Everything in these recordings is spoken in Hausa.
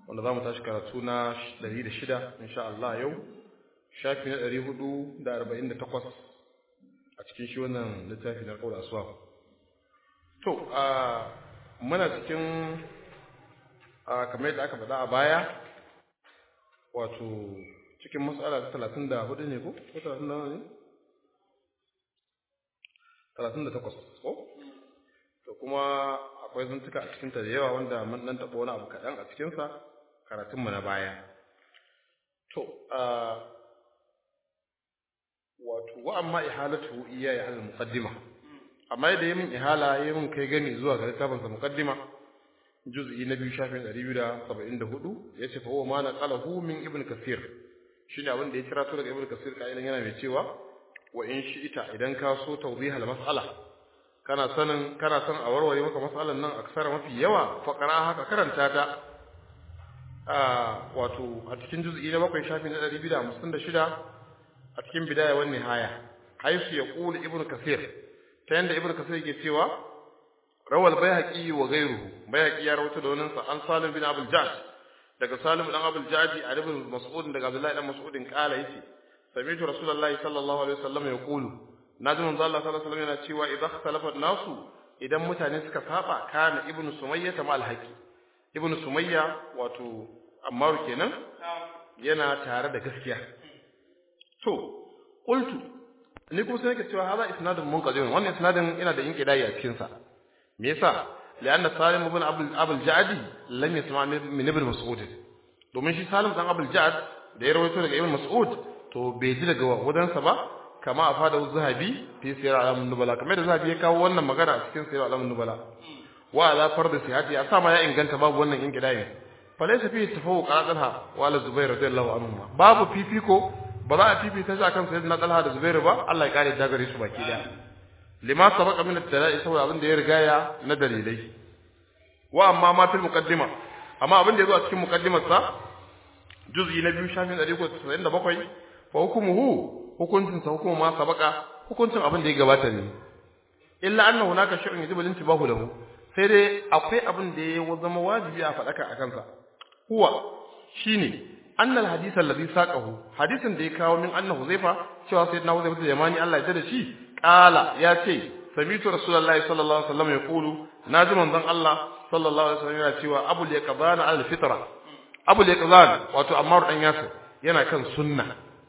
wanda za mu tashi karatu na 106 insha Allah yau shafi na 448 a cikin shi wannan littafi na kaula aswa to a muna cikin a kamar yadda aka faɗa a baya wato cikin matsala ta 34 ne ko ko 34 ne 38 ko to kuma akwai zantuka a cikinta da yawa wanda mun dan taɓa wani abu kaɗan a cikinsa karatunmu na baya to wato wa amma ihalatu iya ya al muqaddima amma da yayin ihala yayin kai gani zuwa ga littafin sa muqaddima juz'i na biyu shafin 274 yace fa huwa ma naqalahu min ibn kathir shine abin da ya kira to daga ibn kathir kailan yana mai cewa wa in shi'ita idan ka so tawdih al mas'ala kana sanin kana san a warware maka mas'alan nan aksara mafi yawa fa qara haka karanta ta wato a cikin juz'i na bakwai shafi na 256 a cikin bidaya wan nihaya haisu ya qulu ibnu kasir ta yanda ibnu kasir yake cewa rawal bayhaqi wa ghayruhu bayhaqi ya rawaito da wannan sa an salim bin abul jaj daga salim dan abul jaji a ibn mas'ud daga abdullahi dan mas'udin kala yace sami'tu rasulullahi sallallahu alaihi wasallam yaqulu naji manzo Allah sallallahu alaihi wasallam yana cewa idza ikhtalafa nasu idan mutane suka saba kana ibnu sumayya ta mal haqi ibnu sumayya wato ammar kenan yana tare da gaskiya to qultu ni kuma sai nake cewa hada isnadun munqadim wannan isnadin yana da inqidai a cikin sa me yasa lianna salim ibn abul abul jadi lam yasma min ibn mas'ud domin shi salim dan abul jad da ya rawaito daga ibn mas'ud to bai ji daga wadansa ba kama a fada zahabi fi sirr alamun nubala kamar da zahabi ya kawo wannan magana a cikin sirr alamun nubala wa ala farda sihati a sama ya inganta babu wannan inqidai falaysa fi tafawuq ala talha wa ala zubair radiyallahu anhu babu fifiko ba za a fifita shi akan sayyidina talha da zubair ba Allah ya kare dagare su baki daya lima sabaqa min at-tala'i saboda abin da ya rigaya na dalilai wa amma ma fil muqaddima amma abin da yazo a cikin muqaddimar sa juz'i na biyu shafin 197 fa hukumuhu hukuncin sa hukumu ma sabaqa hukuncin abin da ya gabata ne illa anna hunaka shay'un yajibu al-intibahu lahu sai dai akwai abin da ya zama wajibi a faɗaka a kansa huwa shine annal hadith alladhi saqahu hadisin da ya kawo min annahu zaifa cewa sayyidina Huzaifa da Yamani Allah ya da shi qala ya ce sami'tu rasulullahi sallallahu alaihi wasallam yaqulu naji manzon Allah sallallahu alaihi wasallam yana cewa abul yaqdan al fitra abul yaqdan wato Ammar dan Yasir yana kan sunna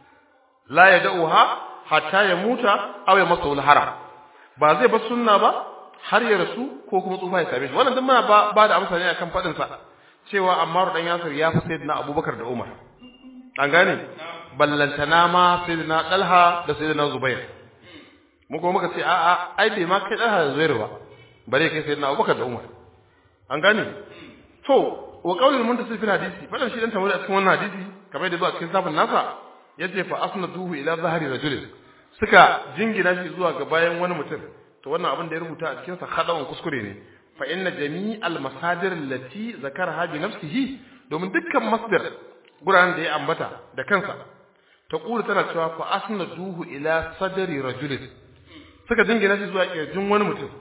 la yad'uha hatta ya muta aw ya masu haram ba zai bar sunna ba har ya rasu ko kuma tsufa ya same shi wannan duk muna ba da amsa ne akan fadin sa cewa Ammar dan Yasir ya fi sayyidina Abubakar da Umar an gane ballantana ma sayyidina Talha da sayyidina Zubair mu kuma muka ce a'a ai bai ma kai Talha da Zubair ba bare kai sayyidina Abubakar da Umar an gane to wa qaulul muntasif fil hadisi fadan shi dan tamuri a cikin wannan hadisi kamar da zuwa cikin safin nasa yace fa asnaduhu ila zahri rajul suka jingina shi zuwa ga bayan wani mutum to wannan abin da ya rubuta a cikin sa hadawan kuskure ne fa inna jami'al masadir allati zakaraha bi nafsihi domin dukkan masdar guraren da ya ambata da kansa ta kula tana cewa fa asnaduhu ila sadri rajul suka jingina shi zuwa kirjin wani mutum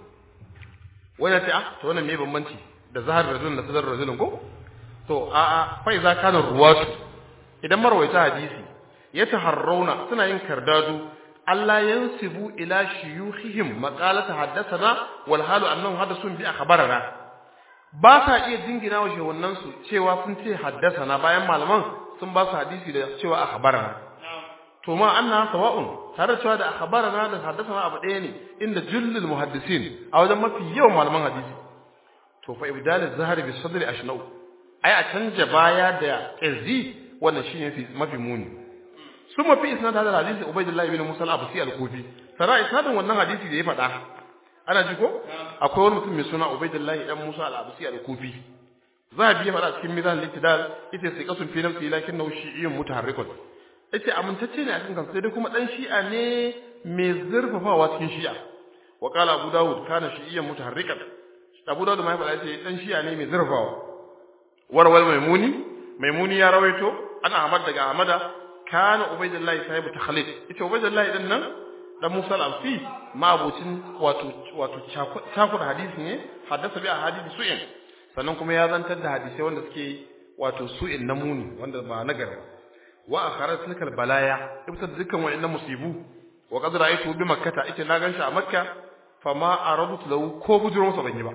wanda ta to wannan me bambanci da zahar rajul da sadar rajulin ko to a a fa iza kana ruwatu idan marwaita hadisi ya taharrauna suna yin kardadu Allah yansibu ila shuyukhihim maqalata haddathana wal halu annahum hadathun bi akhbarana ba sa iya jingina wa shehunan su cewa sun ce haddathana bayan malaman sun ba su hadisi da cewa akhbarana to ma anna sawa'un tare da cewa da akhbarana da haddathana abu ɗaya ne inda jullul muhaddisin a wajen mafi yawan malaman hadisi to fa ibdal az-zahri bi sadri ashnau ai a canja baya da kirzi wannan shine mafi muni ثم في اسناد هذا الحديث عبيد الله بن موسى الابسي الكوفي ترى اسناد wannan hadisi da ya faɗa ana ji ko akwai wani mutum mai suna Ubaydullah dan Musa al-Absi al-Kufi zahabi ya faɗa cikin mizan al-ittidal yace sai kasun fi nafsi lakinnahu shi'iyyun mutaharrikun yace amintacce ne a cikin kansa sai dai kuma dan shi'a ne mai zurfafawa cikin shi'a wa qala Abu Dawud kana shi'iyyan mutaharrikan Abu Dawud mai faɗa yace dan shi'a ne mai zurfafawa warwal maimuni maimuni ya rawaito ana Ahmad daga Ahmada kana ubaidullahi sahibu takhlid ita ubaidullahi din nan dan Musa al-Amsi ma abucin wato wato cakuɗa hadisi ne haddasa bi a hadisi su'in sannan kuma ya zantar da hadisai wanda suke wato su'in namuni wanda ba nagari wa akharat tilkal balaya ibta dukkan wa'annan musibu wa qad ra'aytu bi makkah ita na ganshi a makka fama aradtu lahu ko bujuro masa ban yi ba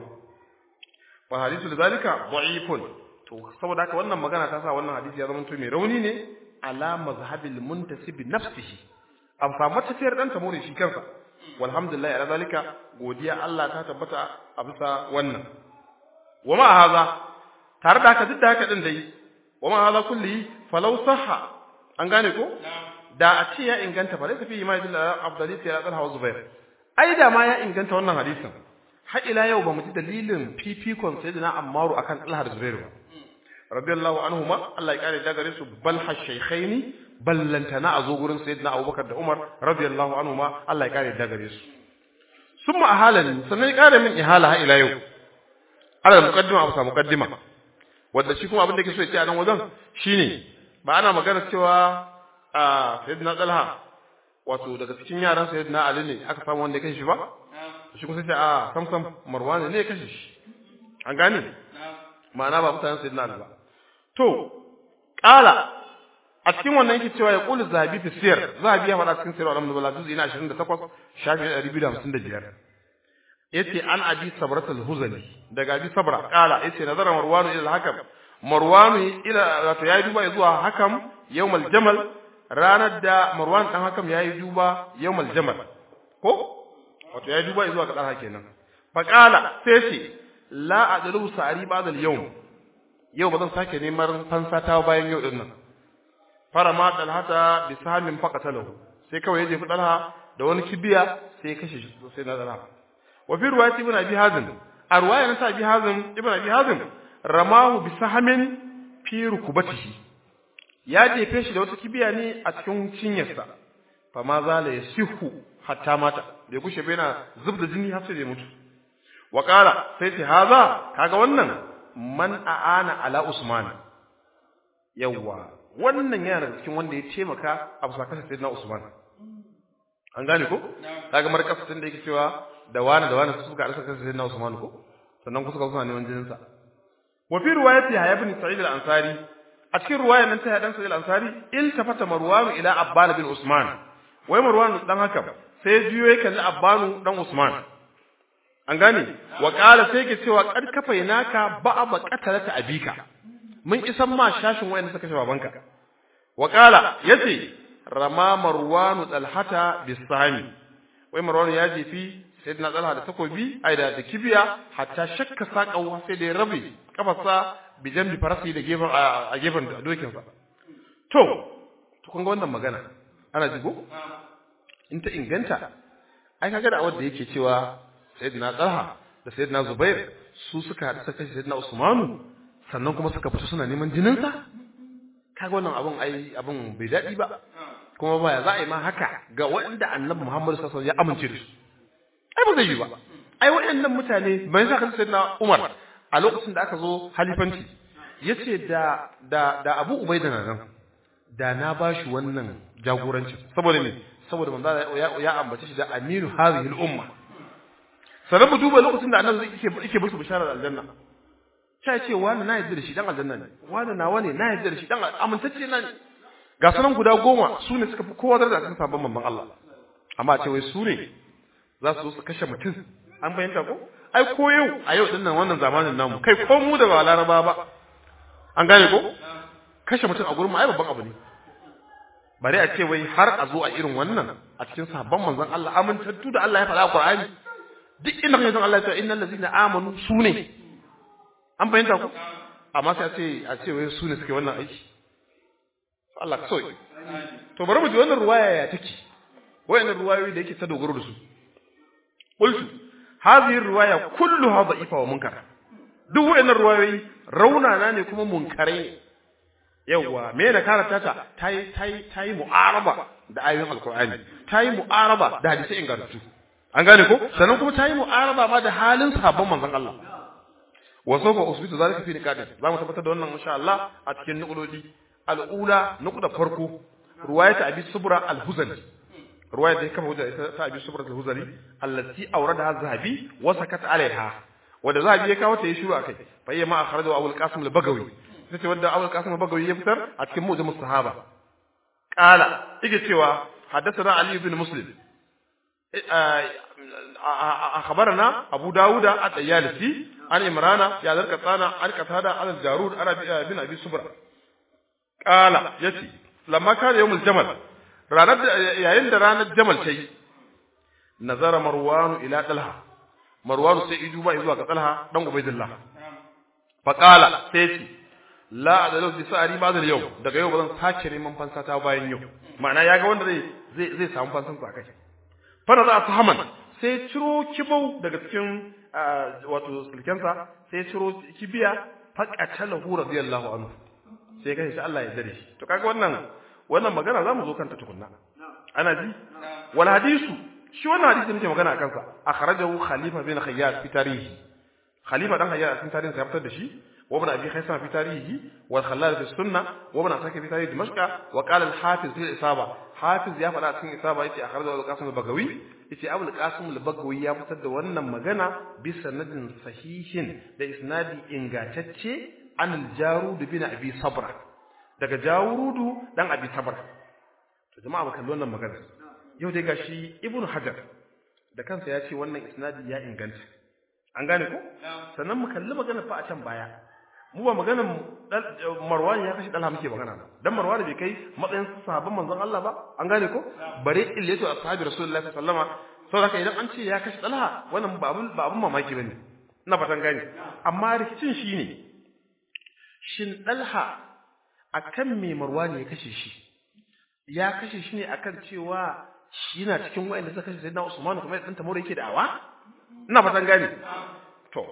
fa hadithu lidhalika da'ifun to saboda haka wannan magana ta sa wannan hadisi ya zama to mai rauni ne ala mazhabil muntasib nafsihi an fa matafiyar dan tamuri shi kansa walhamdulillah ala zalika godiya Allah ta tabbata a bisa wannan wa ma haza tare da haka duk da haka din dai wa ma haza kulli falau sahha an gane ko da a ce ya inganta fa laysa fi ma bil afdali fi al hawa zubair ai da ma ya inganta wannan hadisin har ila yau ba mu ji dalilin fifikon sayyidina ammaru akan talha da zubair ba radiyallahu anhuma Allah ya kare da gare su bal hashaykhaini ballantana a zo gurin sayyidina abubakar da umar radiyallahu anhuma Allah ya kare da gare su summa ahalan sannan ya kare min ihala har ila yau ala muqaddima abu sa muqaddima wanda shi kuma abin da yake so ya ce a nan wajen shine ba ana magana cewa a sayyidina talha wato daga cikin yaran sayyidina ali ne aka samu wanda ya kashe shi ba shi kuma sai ce a sam sam marwan ne ya kashe shi an gane ma'ana ba mutanen sayyidina ali ba to qala a cikin wannan yake cewa ya qulu zahabi fi siyar zahabi ya faɗa cikin sirr al-alhamdulillah juz'i na 28 shafi 255 yace an abi sabrat al-huzali daga abi sabra qala yace nazara marwanu ila al-hakam marwanu ila wato yayi duba zuwa hakam yawmal jamal ranar da marwan dan hakam yayi duba yawmal jamal ko wato yayi duba zuwa ga dan kenan fa qala sai ce la adlu sa'ri ba'da al-yawm yau ba zan sake neman fansa ta bayan yau din nan farama dalhata bi samin faqatalahu sai kawai ya jefi dalha da wani kibiya sai ya kashe shi sai na dalha wa fi riwayati ibn abi hazim a riwaya na abi hazim ibn abi hazim ramahu bi sahamin fi rukubatihi ya jefe shi da wata kibiya ne a cikin cinyarsa fa ma zala yasihu hatta mata bai gushe bai na zubda jini har sai ya mutu wa qala sai ce haza kaga wannan man aana ala usman yawwa wannan yana daga cikin wanda ya taimaka a bisa kashe sayyidina usman an gane ko kaga markasin da yake cewa da wani da wani suka arsa kashe sayyidina usman ko sannan kuka suna neman jinin sa wa fi riwayati ya ibn sa'id al-ansari a cikin riwayar nan ta ya dan sa'id al-ansari il tafata marwan ila abban bin usman wai marwan dan haka sai juyo ya kalli abban dan usman an gane wa qala sai yake cewa kad kafainaka ba'a ba qatalata abika mun isan ma shashin wayanda suka kashe babanka wa qala yace rama marwan talhata bisami wai marwan ya jefi sayyidina talha da takobi ai da kibiya hatta shakka saqawa sai da ya rabe kafarsa bi jambi farasi da gefen a gefen dokin sa to to kun ga wannan magana ana jigo in ta inganta ai kaga da wanda yake cewa sayyidina talha da sayyidina zubair su suka haɗu suka kashe sayyidina usmanu sannan kuma suka fito suna neman jinin sa kaga wannan abun ai abun bai daɗi ba kuma baya za a yi ma haka ga wanda annabi muhammadu sallallahu alaihi wasallam ya amince da su ai ba zai yi ba ai waɗannan mutane bayan sa kan sayyidina Umar a lokacin da aka zo halifanci yace da da da Abu Ubaida nan da na bashi wannan jagoranci saboda me saboda manzo ya, ya ambace shi da aminu hadhihi al-umma sanan mu duba lokacin da annabi yake yake musu bisharar aljanna sai ce wani na yarda da shi dan aljanna ne wani nawa ne na yarda da shi dan amintacce na ne ga sanan guda goma su ne suka fi kowa da cikin sabon manzon Allah amma ce wai su ne za su su kashe mutum an fahimta ko ai ko yau a yau dinnan wannan zamanin namu kai ko mu da ba laraba ba an gane ko kashe mutum a gurin mu ai babban abu ne bare a ce wai har a zo a irin wannan a cikin sahabban manzon Allah amintattu da Allah ya faɗa a Qur'ani duk inda kai san Allah ya ce innal ladzina amanu sune an fahimta ko amma sai a ce a ce wai sune suke wannan aiki Allah ka soyi to bari mu ji wannan ruwaya ya take wayannan ruwayoyi da yake ta dogaro da su qultu hadhihi riwaya kulluha da'ifa wa munkar duk wayannan ruwayoyi raunana ne kuma munkarai ne yawa me da karanta ta tayi tayi tayi mu'araba da ayoyin alqur'ani tayi mu'araba da hadisi ingantattu an gane ko sannan kuma tayi mu'araba ma da halin sahabban manzon Allah wa sawfa usbitu zalika fi niqadin za mu tabbatar da wannan insha Allah a cikin nuqulodi al'ula nuqda farko riwayat abi subra al-huzali رواية دي كما وجد أبي سبرة الهزلي التي أوردها الذهبي وسكت عليها وده ذهبي يكاو تيشورو أكي فهي ما أخرجه أبو القاسم البغوي ita ce wadda Abul Qasim Bagawi ya fitar a cikin Mu'jam Sahaba qala yake cewa haddathana Ali ibn Muslim أخبرنا أبو داود الطيالسي عن إمران يا ذلك قطانا عن قتادة عن الجارود عن بن أبي سبرة قال يتي لما كان يوم الجمل ranar yayin da ranar jamal ta yi nazara marwanu ila talha marwanu sai idu ba zuwa ga talha dan ubaidillah fa qala sai ce la adalu bi sa'ari ba da yau daga yau bazan sake neman fansa ta bayan yau ma'ana yaga wanda zai zai zai samu fansan sa kai fa da su haman sai ciro kibau daga cikin wato sulkensa sai ciro kibiya faqatalahu radiyallahu anhu sai kai shi Allah ya dare shi to kaga wannan wannan magana zamu zo kanta tukunna ana ji wal hadisu shi wannan hadisi muke magana akan sa akhrajahu khalifa bin khayyat fi tarihi khalifa dan khayyat cikin tarihin sa ya fitar da shi wa ibn abi khaysan fi tarihi wal khallal fi sunna wa ibn asakir fi tarihi dimashq wa qala al hafiz fi isaba hafiz ya faɗa cikin isaba yace akhrajahu al qasim al bagawi yace abul qasim al bagawi ya fitar da wannan magana bi sanadin sahihin da isnadi ingantacce an al jarud bin abi sabra daga jawurudu dan abi sabar to jama'a bakan wannan magana yau dai gashi ibnu hajar da kansa ya ce wannan isnadi ya inganta an gane ko sannan mu kalli magana fa a can baya mu ba maganar marwan ya kashi dalha muke magana ba dan marwan bai kai matsayin sahabban manzon Allah ba an gane ko bare illatu ashabi rasulullahi sallallahu alaihi wasallam saboda idan an ce ya kashi dalha wannan ba abun ba abun mamaki bane ina fatan gane amma rikicin shine shin dalha akan me marwani ya kashe shi ya kashe shi ne akan cewa shi yana cikin wa'anda suka kashe sayyidina Usman kuma dan tamore yake da'awa ina fatan gane to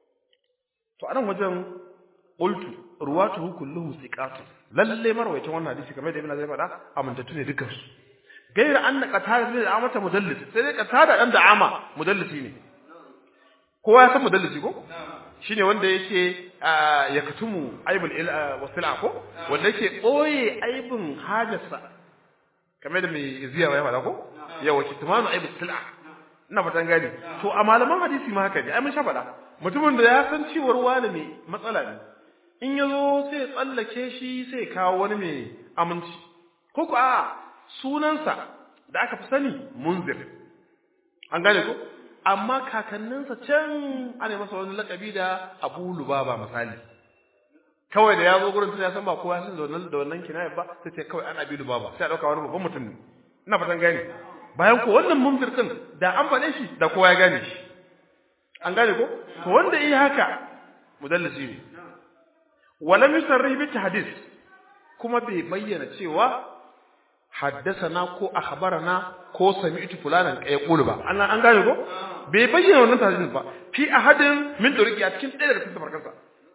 to anan wajen qultu ruwatuhu kulluhum thiqatu lalle marwayacin wannan hadisi kamar da ibn Azai faɗa amintattu ne dukkan su gaira anna qatada bin amata mudallis sai dai qatada dan da ama mudallisi ne kowa ya san mudallisi ko shine wanda yake ya katumu aibul wasila ko wanda yake boye aibin hajarsa kamar da mai ziya ya faɗa ko yawa kitmanu aibul sil'a ina fatan gani to a malaman hadisi ma haka ne ai mun sha faɗa mutumin da ya san ciwar wani mai matsala ne in ya zo sai tsallake shi sai kawo wani mai aminci ko ko a sunansa da aka fi sani munzir an gane ko amma kakanninsa can ana masa wani lakabi da Abu Lubaba misali kawai da ya zo gurin tun ya san ba kowa san da wannan da wannan kinaya ba sai ce kawai ana Abi Lubaba sai a dauka wani babban mutum ne ina fatan gane bayan ko wannan munzir din da an faɗe shi da kowa ya gane shi an gane ko to wanda yi haka mudallisi ne walam yusarrih bi tahdith kuma bai bayyana cewa haddasana ko akhbarana ko sami'tu fulanan yaqulu ba an an gane ko bai bayyana wannan tarihin ba fi ahadin min turqi a cikin ɗaya daga cikin tafarkansa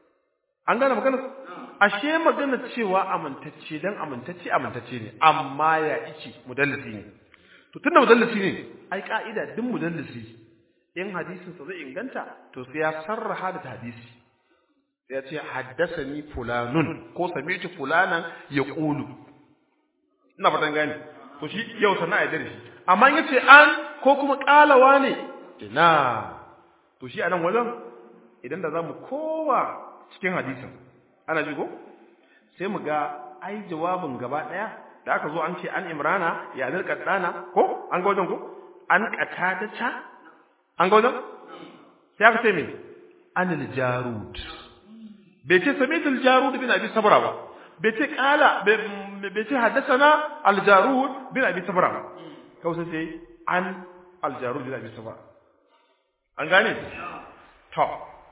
an gane magana ashe magana cewa amintacce dan amintacce amintacce ne amma ya ici mudallisi ne to tunda mudallisi ne ai ka'ida din mudallisi in hadisin sa zai inganta to sai ya sarraha da hadisi sai ya ce haddasani fulanun ko sami'tu fulanan yaqulu ina fatan gane to shi yau sana ya dare shi amma in yace an ko kuma kalawa ne ina to shi anan wajen idan da zamu kowa cikin hadisin ana ji ko sai mu ga ai jawabin gaba daya da aka zo an ce an imrana ya zal qaddana ko an ga wajen ko an qata ta an ga wajen sai aka ce me anil jarud bai ce samitul jarud bin abi sabra ba bai ce kala bai ce haddasana aljarud bin abi sabra kawai sai an aljarud bin abi sabra an gane to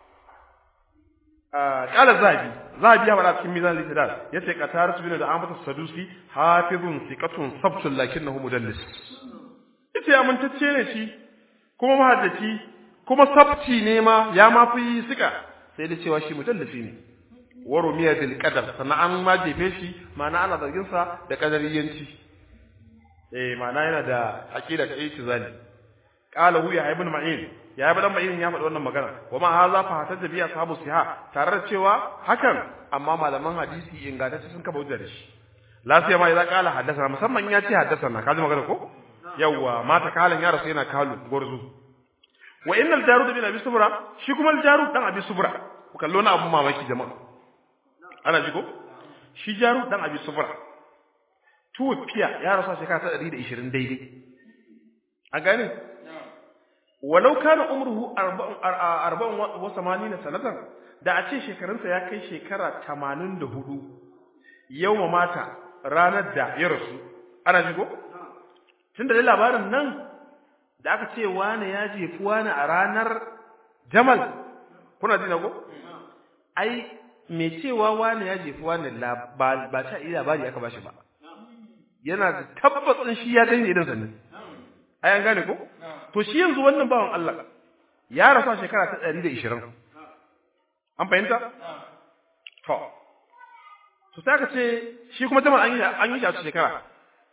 kala zabi zabi ya fara cikin mizan litidal yace qatar bin da amatu sadusi hafizun thiqatun sabtun lakinnahu mudallis yace amintacce ne shi kuma mahaddaci kuma sabti ne ma ya ma fi sika sai da cewa shi mudallisi ne wa rumiya bil qadar sannan an ma jefe shi ma'ana ana zargin sa da qadariyanci eh ma'ana yana da aqida ta itizali qala hu ya ibn ma'in ya ibn ma'in ya faɗi wannan magana wa ma hadha fa hatta biya sahabu siha tare da cewa hakan amma malaman hadisi ingantacce sun kafa hujja da shi la sai ma idan qala haddathana musamman ya ce haddathana ka ji magana ko yawwa mata kalan ya rasu yana kalu gorzu wa innal jarud bin abi subra shi kuma al jarud dan abi subra ku kallo na abun mamaki jama'a ana ji ko shi jaru dan abi sufra tuwafiya ya rasu shekara ta 120 daidai a gane walau kana umruhu 40 wa 80 sanatan da a ce shekarunsa ya kai shekara 84 yau mata ranar da ya rasu ana ji ko tunda da labarin nan da aka ce wani ya jefi wani a ranar jamal kuna ji na ko ai me cewa wani ya jefi wani ba ta iya labari aka bashi ba yana da tabbacin shi ya gani idan sannan ai an gane ko to shi yanzu wannan bawan Allah ya rasu shekara ta 120 an fahimta to to sai ka ce shi kuma jamal an yi an yi shi a shekara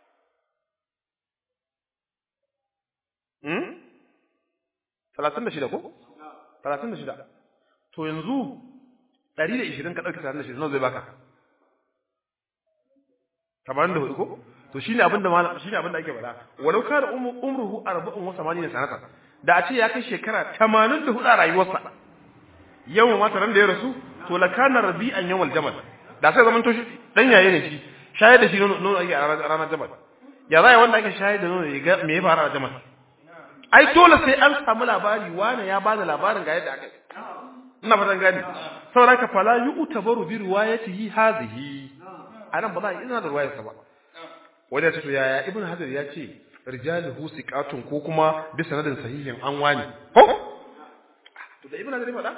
hmm 36 ko 36 to yanzu 120 ka dauki 36 nawa zai baka 84 ko to shine abin da malam shine abin da ake faɗa walau kana umruhu 84 sanata da a ce ya kai shekara 84 a rayuwarsa yau ma taran da ya rasu to la kana rabi'an yawal jamal da sai zaman to shi dan yaye ne shi shayar da shi nono ake a ranar jamal ya zai wanda ake shayar da nono ya ga me ya fara a jamal ai dole sai an samu labari wani ya bada labarin ga yadda aka yi ina fatan gani saboda ka fala yu'tabaru bi riwayatihi hadhihi anan ba za a ina da riwayarsa ba wanda ya ce to yaya ibnu hajar ya ce rijaluhu siqatun ko kuma bi sanadin sahihin an wani ko to da ibnu hajar ya faɗa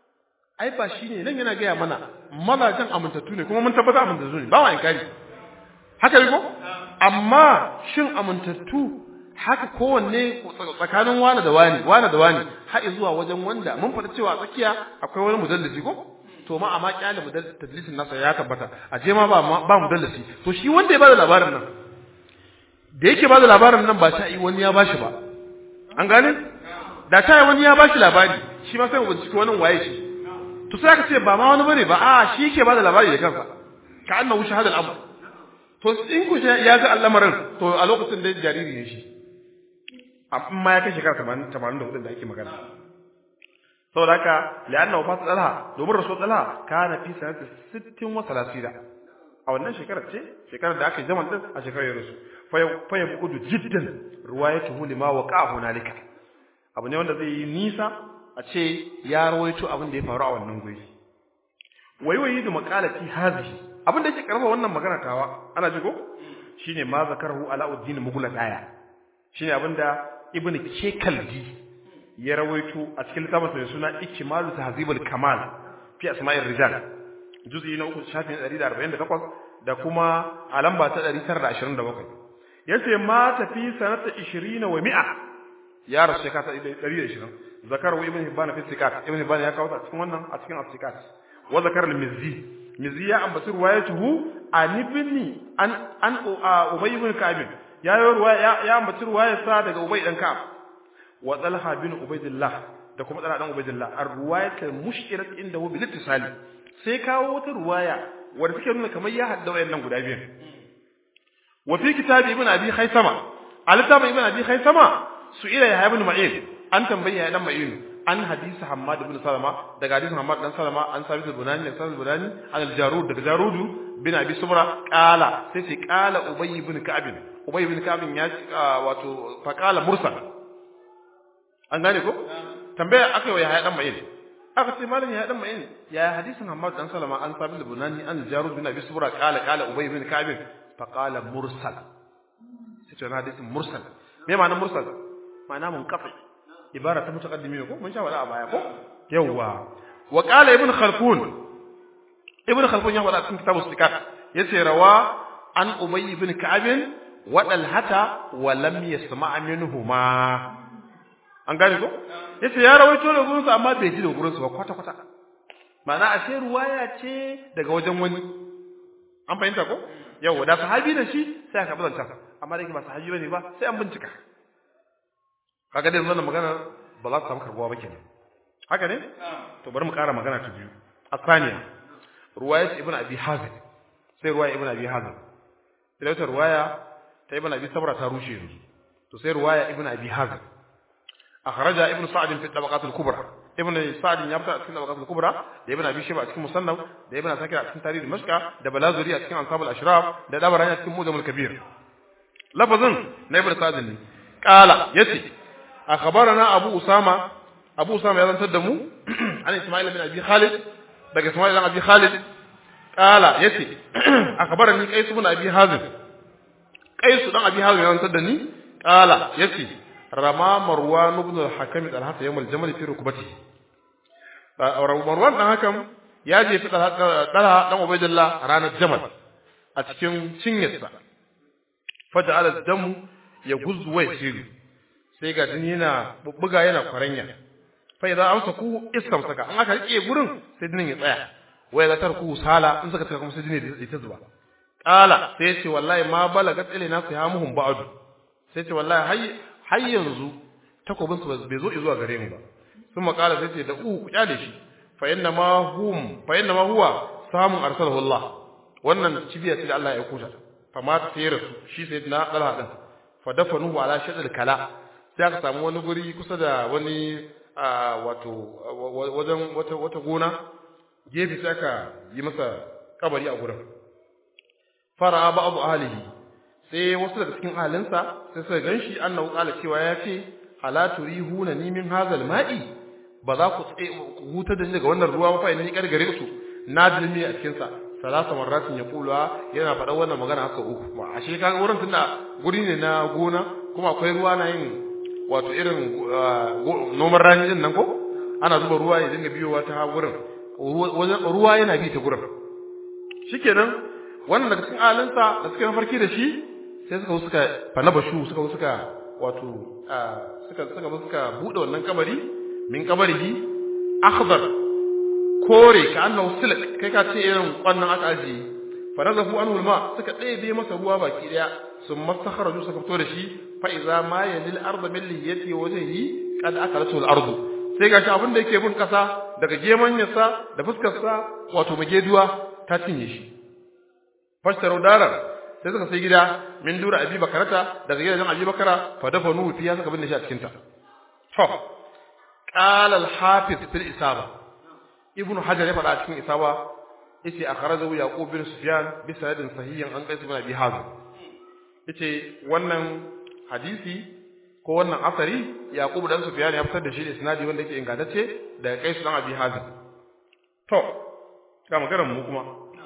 ai ba shine nan yana gaya mana malajan amintattu ne kuma mun tabbata amintattu ne ba wa inkari haka ne ko amma shin amintattu haka kowanne tsakanin wani da wani wani da wani har zuwa wajen wanda mun faɗa cewa tsakiya akwai wani mudallisi ko to ma amma kyale tadlisin nasa ya tabbata a je ma ba ba mudallisi to shi wanda ya bada labarin nan da yake bada labarin nan ba ta yi wani ya bashi ba an gane da ta yi wani ya bashi labari shi ma sai mu bincike wani waye shi to sai aka ce ba ma wani bane ba a shi yake bada labari da kansa ka annahu shahadal amr to in ku ya ga al'amarin to a lokacin da jariri ne shi amma ya kai shekara 84 da ake magana saboda haka li'anna wafat talha domin rasul talha kana fi sanati 60 wa 30 a wannan shekarar ce shekarar da aka jamal din a shekarar rasul fa ya budu jiddan riwayatuhu lima waqa'a hunalika abu ne wanda zai yi nisa a ce ya rawaito abin da ya faru a wannan guri waiwayi da maqalati hazihi abin da yake karfa wannan magana tawa ana ji ko shine ma zakarahu alauddin mughla daya shine abin da ibnu kekaldi ya rawaito a cikin littafin mai suna ikmalu tahzibul kamal fi asma'ir rijal juz'i na uku shafin 148 da kuma a lamba ta 927 yace ma tafi sanata 20 wa 100 ya rasu shekara ta 120 zakar wa ibn hibban fi sikat ibn hibban ya kawo ta cikin wannan a cikin as-sikat wa zakar al-mizzi mizzi ya ambaci ruwayatuhu an ibn an an ubay ibn ka'b ya yi ruwaya ya ambaci ruwayarsa daga ubay dan ka'ab wa talha bin ubaydillah da kuma talha dan ubaydillah ar-ruwayat al-mushkilat indahu bil ittisali sai kawo wata ruwaya wanda take nuna kamar ya hadda wayannan guda biyan wa fi kitab ibn abi khaysama al-kitab ibn abi khaysama su'ila ya ibn ma'in an tambayi ya dan ma'in an hadisi hammad ibn salama daga hadisin hammad dan salama an sabit al-bunani da sabit al-bunani an al-jarud daga jarudu bin abi sumra qala sai sai qala ubay ibn ka'b ubay ibn ka'b ya wato fa qala mursal an gane ko tambaya aka yi ya dan ma'in aka ce malam ya dan ma'in ya hadisin Muhammad dan Salama an sabi da bunani an jarud bin Abi Subra qala qala Ubay bin Ka'b fa qala mursal sai to hadisin mursal me ma'anar mursal ma'ana munqati ibara ta mutaqaddimi ko mun sha wala a baya ko yawa wa qala ibn khalfun ibn khalfun ya wada cikin kitabus sikat yace rawa an Ubay bin Ka'b wa dalhata wa lam yasma' minhuma an gane ko yace ya rawaito da gurin sa amma bai ji da gurin sa ba kwata kwata ma'ana ashe ruwaya ce daga wajen wani an fahimta ko yawa da sahabi da shi sai aka bazanta amma da ba sahabi bane ba sai an bincika kaga dai wannan magana ba za ta samu karbuwa ba kenan haka ne to bari mu ƙara magana ta biyu asaniya ruwaya ibn abi hazim sai ruwaya ibn abi hazim sai wata ruwaya ta ibn abi sabra ta rushe yanzu to sai ruwaya ibn abi hazim أخرجها ابن سعد في الطبقات الكبرى ibn sa'd ya fita a cikin tabaqatul kubra da ibn abi shayba a cikin musannaf da ibn sakir a cikin tarikh dimashq da balazuri a cikin ansab al-ashraf da dabarani a cikin mujam al-kabir lafazin na ibn sa'd ne qala yace akhbarana abu usama abu usama ya zantar da mu an isma'il bin abi khalid daga isma'il bin abi khalid qala yace akhbarani qais bin abi hazim qais dan abi hazim ya zantar da ni qala yace rama marwan ibn al-hakim al-hatta yawm al-jamal fi rukbatihi marwan dan hakan ya je fi dalha dan ubaydillah ranar jamal a cikin cinyarsa faja'ala damu ya guzzu wa yasiru sai ga jini yana bubbuga yana kwaranya fa idan amsa ku isam saka an aka rike gurin sai jinin ya tsaya wai la tarku sala in saka kuma sai jini ya ta zuba qala sai ya ce wallahi ma balagat ilaina sihamuhum ba'du sai ce wallahi hay har yanzu takobin su bai zo zuwa gare mu ba sun makala sai ce da u ku kyale shi fa inna ma hum fa inna ma huwa samun arsalahu Allah wannan cibiya ce da Allah ya kuta fa ma ta rasu shi sai na dalha din fa dafanuhu ala shadal kala sai aka samu wani guri kusa da wani wato wajen wata wata gona gefe sai aka yi masa kabari a gurin fara ba'd ahlihi sai wasu daga cikin ahalinsa sai suka ganshi annahu qala cewa ya ce ala turihuna ni min hazal ma'i ba za ku huta da ni daga wannan ruwa ba fa ni gargare su na dilmi a cikin sa salasa marratin ya kula yana faɗa wannan magana haka uku ba ashe kaga wurin tunda guri ne na gona kuma akwai ruwa na yin wato irin noman rani din nan ko ana zuba ruwa ya dinga biyowa ta wurin ruwa yana bi ta gurin shikenan wannan daga cikin ahalinsa da suka mafarki da shi sai suka suka fana bashu suka suka wato suka suka suka bude wannan kabari min kabarihi akhdar kore ka annahu silk kai ka ce irin wannan aka aji farazahu anhu alma suka ɗebe masa ruwa baki daya sun mastakharaju suka fito da shi fa iza ma yalil arda min liyati wajhihi qad akalatu al ardu sai ga shi abin da yake bin kasa daga gemanyarsa da fuskarsa wato mageduwa ta cinye shi fashtaru darar sai suka sai gida min dura abi bakarata daga gidajen abi bakara fa dafa nuhu fiya suka binne shi a cikin ta to qala al hafiz fil isaba ibn hajar ya faɗa a cikin isaba yace akhrajahu yaqub bin sufyan bi sanadin sahihin an qais bin abi hazim yace wannan hadisi ko wannan asari yaqub dan sufyan ya fitar da shi da isnadi wanda yake ingantacce daga qais dan abi hazim to ga maganar mu kuma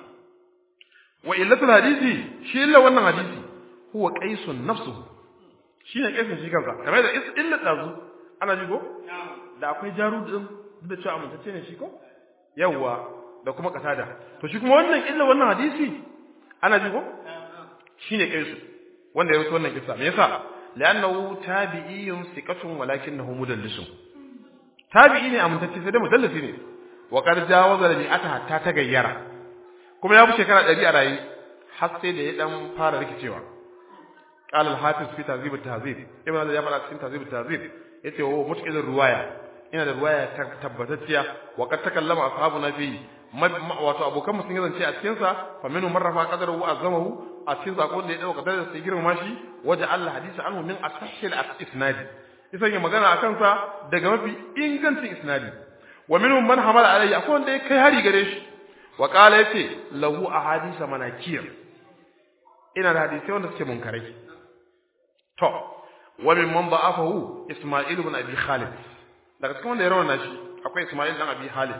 wa illatul hadisi shi illa wannan hadisi huwa qaisun nafsuhu shine qaisun shi kansa kamar da illa dazu ana ji ko da akwai jaru din da cewa amintacce ne shi ko yawa da kuma kasada to shi kuma wannan illa wannan hadisi ana ji ko shine qaisu wanda ya rubuta wannan kissa me yasa li'annahu tabi'iyyun thiqatun walakinahu mudallisun tabi'i ne amintacce sai da mudallisi ne wa qad jawaza li ata hatta tagayyara kuma ya fi shekara ɗari a raye har sai da ya ɗan fara rikicewa قال الحافظ في تهذيب التهذيب ابن هذا يفعل في تهذيب التهذيب yace wa mutkil ruwaya ina da ruwaya tabbatacciya wa kad takallama ashabuna fi wato abokan sun zance a cikin sa fa minhu marrafa qadaru wa azamahu a cikin zakon da ya dauka da sai girma shi waja Allah hadisi anhu min asahhil isnad isan ya magana akan sa daga mafi ingancin isnadi wa minhum man hamala alayhi akwai wanda ya kai hari gare shi wa qala yace lahu ahadisa manakir ina da hadisi wanda suke munkarai to wa min man da'afahu isma'il ibn abi khalid daga cikin wanda ya rawana shi akwai isma'il dan abi khalid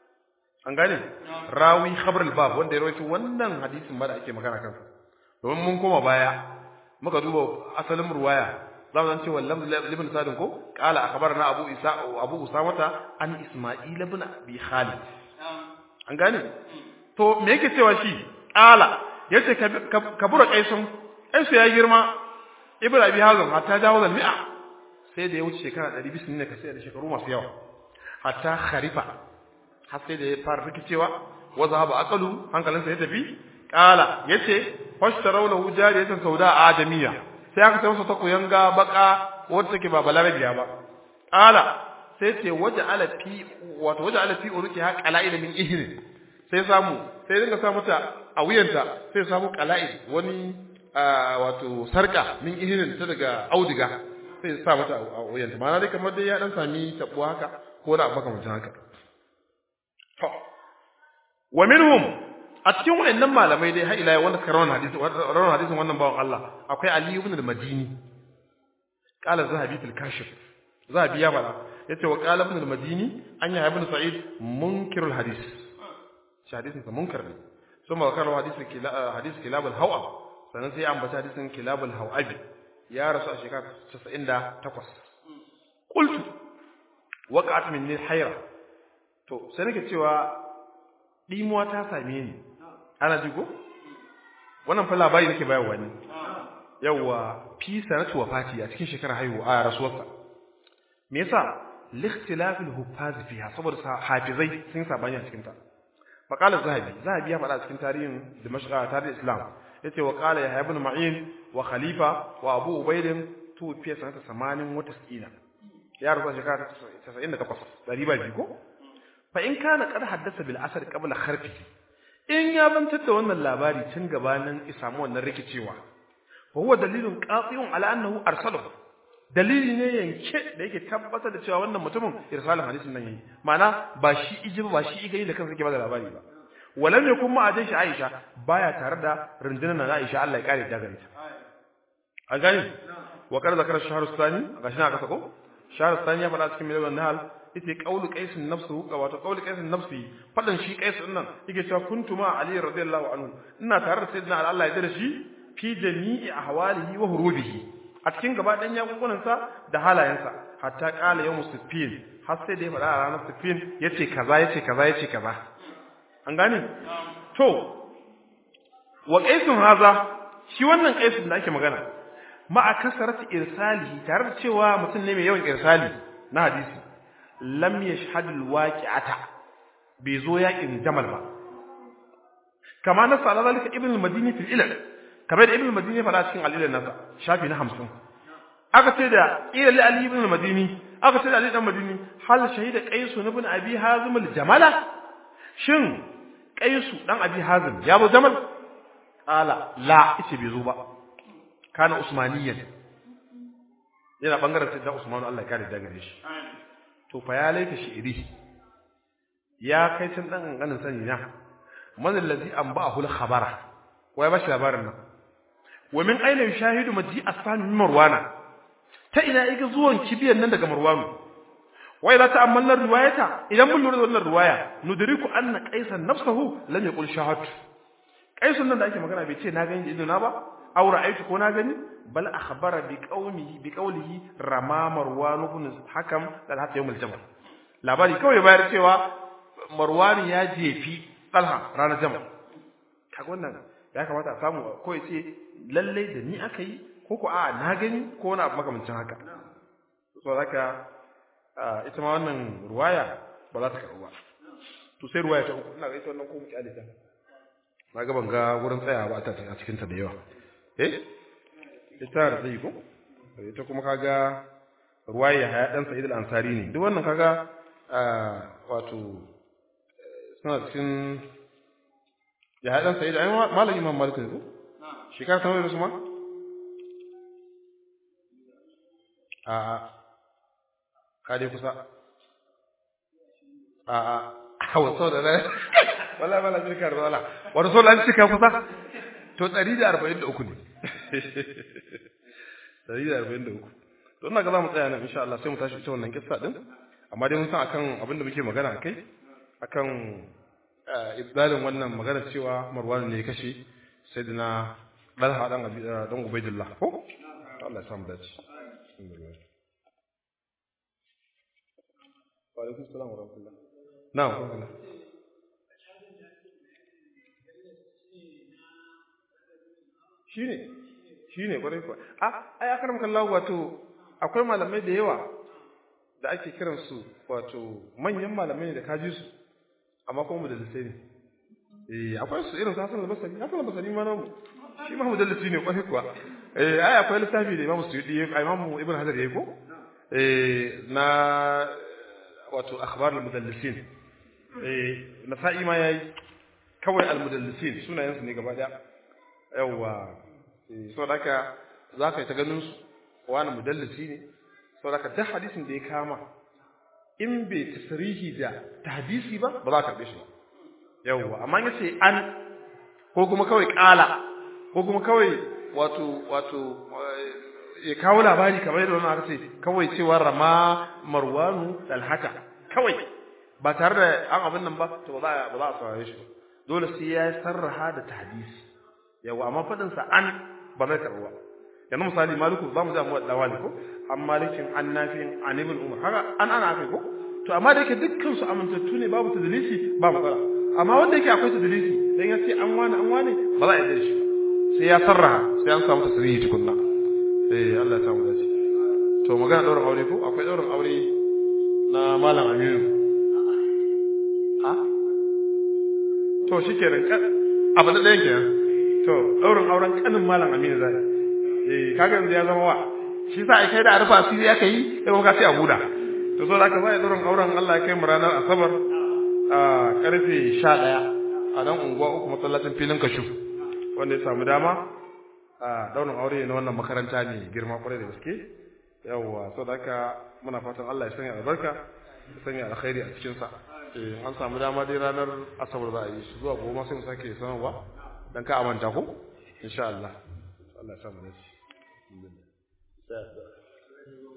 an gane rawi khabar al-bab wanda ya rawaito wannan hadisin ba da ake magana kansa domin mun koma baya muka duba asalin ruwaya za mu ce wallam ibn sadin ko qala akhbarana abu isa abu usamata an isma'il ibn abi khalid an gane to me yake cewa shi qala yace kabura kaisun kaisu ya girma ibn abi hazm hatta dawo da mi'a sai da ya wuce shekara 200 ne ka sai da shekaru masu yawa hatta kharifa har sai da ya fara rikicewa wa zahaba aqalu hankalinsa ya tafi qala yace fashtarau lahu jariyatan sauda adamiya sai aka sai masa ta kuyanga baka wacce take ba balarabiya ba qala sai ce waje ala fi wato waje ala fi uruki ha qala'il min ihri sai samu sai dinga sa mata a wuyanta sai samu qala'il wani wato sarka min ihrin ta daga audiga sai sa mata a wuyanta ma'ana dai kamar dai ya dan sami tabuwa haka ko da makamancin haka to wa minhum a cikin wayannan malamai dai har ila yau wanda suka rawana hadisi rawana hadisin wannan bawan Allah akwai Ali ibn al-Madini qala zahabi fil kashif zahabi ya bala yace wa qala ibn al-Madini an ya ibn Sa'id munkirul hadis shi hadisin sa munkar ne ثم ذكر حديث كلا حديث كلاب الهوى sannan sai ya ambaci hadisin kilabul hawabi ya rasu a shekara 98 qultu waqa'at minni hayra to sai nake cewa dimuwa ta same ni ana ji ko wannan fa labari nake bayarwa ne yawa fi sanatu wafati a cikin shekarar haihuwa a rasuwarsa me yasa likhtilafil huffaz fiha saboda hafizai sun sabani a cikin ta فقال الذهبي ذهبي ya faɗa cikin tarihin Dimashq tarihin Islam yace wa qala ya ibn Ma'in wa Khalifa wa Abu Ubayd tu fi sanata 80 wa 90 ya rubuta shekara 98 dari ba ko fa in kana qad haddasa bil asr qabla kharfi in ya bantar da wannan labari tun gabanin isamu wannan rikicewa fa huwa dalilun qati'un ala annahu arsalahu dalili ne yanke da yake tabbatar da cewa wannan mutumin irsalin hadisin nan yayi ma'ana ba shi iji ba shi igai da kansa yake ba da labari ba walam yakun ma ajin shi Aisha baya tare da rundunar na Aisha Allah ya kare ta gare ta an gani wa kar zakar shahr sani gashi na kasa ko shahr sani ya faɗa cikin milal nahal yace qaulu qais nafsu ga wato qaulu qais nafsi fadan shi qais din nan yake cewa kuntu ma ali radiyallahu anhu ina tare da sayyidina Allah ya dare shi fi jami'i ahwalihi wa hurubihi a cikin gaba ɗan yakunkunansa da halayensa hatta ƙala yau musufin har sai da ya faɗa a ranar sufin ya ce kaza ya ce kaza ya ce kaza an gane to wa ƙaisun haza shi wannan ƙaisun da ake magana ma'a kasarati irsalihi tare da cewa mutum ne mai yawan irsali na hadisi lam yashhad alwaqi'ata bai zo yakin jamal ba kama nasa ala zalika ibn al-madini fil ilal kamar da ibn al-madini fara cikin al-ilal nasa shafi na 50 aka ce da ila li ali ibn al-madini aka ce da ali ibn al-madini hal shahida qais ibn abi hazim al-jamala shin qais dan abi hazim ya bo jamal ala la ice bai zo ba kana usmaniyan yana bangaren sai da usmanu Allah ya kare da gare shi to fa ya laika shi'iri ya kai tun dan kankanin sani na man allazi anba'ahu al-khabara wa ya bashi labarin nan wa min aina yushahidu maji asfan min marwana ta ina yake zuwan kibiyan nan daga marwanu wa idza ta'ammalna riwayata idan mun lura da wannan riwaya nudriku anna qaisan nafsuhu lam yaqul shahad qaisun nan da ake magana bai ce na gani ido na ba aw ra'aytu ko na gani bal akhbara bi qawmihi bi qawlihi rama marwan ibn hakam dal hatta yawm al-jamal labari kawai bayar cewa marwan ya jefi talha ranar jamal kaga wannan ya kamata a samu ko ya ce lalle da ni aka yi ko ko a na gani ko wani abu makamancin haka so haka ita ma wannan ruwaya ba za ta karɓu ba to sai ruwaya ta uku ina ga ita wannan ko mu kyale ta na ga ban ga wurin tsaya ba a cikin ta da yawa eh ita da zai ko ita kuma kaga ruwaya haya dan sa'id al-ansari ne duk wannan kaga wato suna cikin ya haɗan sai da ai malam imam malik ne ko shekara ta da su ma a a ka dai kusa a a hawa sau da rai wala wala shirka da wala wani sau da an cika kusa to ɗari da arba'in da uku ne ɗari da arba'in da uku to ina ga za mu tsaya nan insha Allah sai mu tashi ita wannan kissa din amma dai mun san akan abin da muke magana akai akan ibdalin wannan magana cewa Marwan ne ya kashe sayyidina Dalha dan Abi dan Ubaydullah ko Allah ya samu dace wa alaikum assalam wa rahmatullah na'am wa shine shine kwarai kwa a ai akaram kallahu wato akwai malamai da yawa da ake kiransu wato manyan malamai ne da kaji su amma kuma mudallisai ne eh akwai su irin Hassan al-Basri Hassan al-Basri ma namu shi ma mudallisi ne kwarai kuwa eh ai akwai lissafi da Imam Suyuti Imam Ibn Hajar yayi ko eh na wato akhbar al-mudallisin eh nasa'i ma yayi kawai al-mudallisin sunayen su ne gaba daya yawa eh so daka zaka yi ta ganin su wani mudallisi ne so daka duk hadisin da ya kama in bai tasrihi da tahdisi ba ba za ka karbe shi ba yawwa amma yace an ko kuma kawai kala ko kuma kawai wato wato ya kawo labari kamar yadda wannan aka ce kawai cewa rama marwanu dalhaka kawai ba tare da an abin nan ba to ba za a ba za a saurare shi ba dole sai ya sarraha da tahdisi yawa amma fadin sa an ba zai karɓa ba yanzu misali maliku za mu ji amma da wali ko an malikin an nafi'in an ibn umar haka an ana akai ko to amma da yake dukkan su amintattu ne babu tadlisi ba matsala amma wanda yake akwai tadlisi dan ya ce an wani an wani ba za a yi da shi sai ya sarraha sai an samu tasrihi tukunna eh Allah ya samu dace to magana daurin aure ko akwai daurin aure na malam Aminu ha to shikenan abu da ɗayan kenan to daurin auren kanin malam Aminu zai eh kaga yanzu ya zama wa shi sa ai kai da arfa asiri aka yi kai kuma ka ce a buda to so da ka sai daurin auren Allah ya kai mu ranar asabar a karfe 11 a nan unguwa uku masallacin filin kashu wanda ya samu dama a daurin aure na wannan makaranta ne girma kwarai da gaske yawwa so da haka muna fatan Allah ya sanya albarka ya sanya alkhairi a cikin sa eh an samu dama dai ranar asabar za a yi shi zuwa goma sai mu sake sanarwa dan ka amanta ko insha Allah Allah ya samu dace